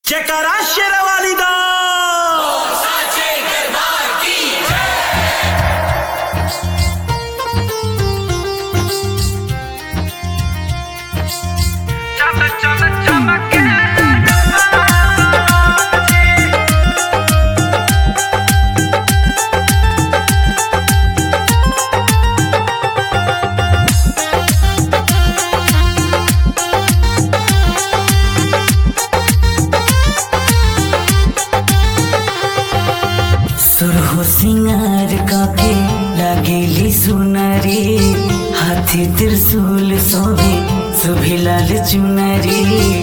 जयकारा शेरावाली दा सुरहो सिंगार काके लागेली सुनरी हाथी त्रिशूल सोभे सुभे लाल चुनरी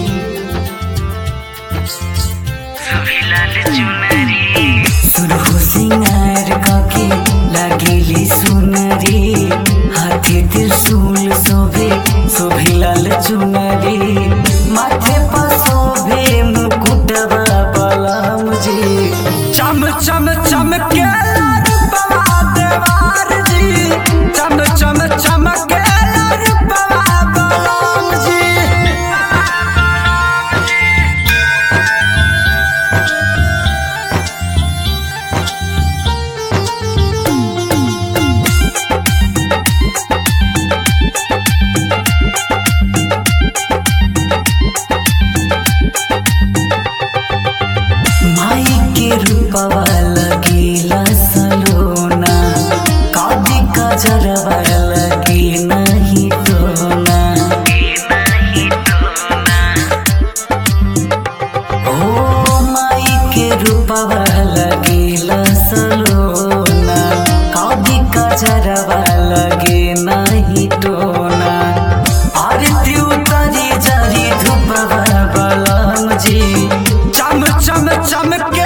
सुभे लाल चुनरी सुरहो सिंगार काके लागेली सुनरी हाथी त्रिशूल सोभे सुभे लाल चुनरी माथे पर सोभे मुकुटवा बलम जी चम चम चमके रूपवा देवार जी चम चम चमके रूपवा बलराम जी माई के रूपवा लगेला सलोना कादी का जरवा लगे नहीं टोना ओ माई के रूपवा लगेला सलोना कादी का जरवा लगे नहीं टोना आरती उतारी जारी धूपवा बलम जी चम चम चमके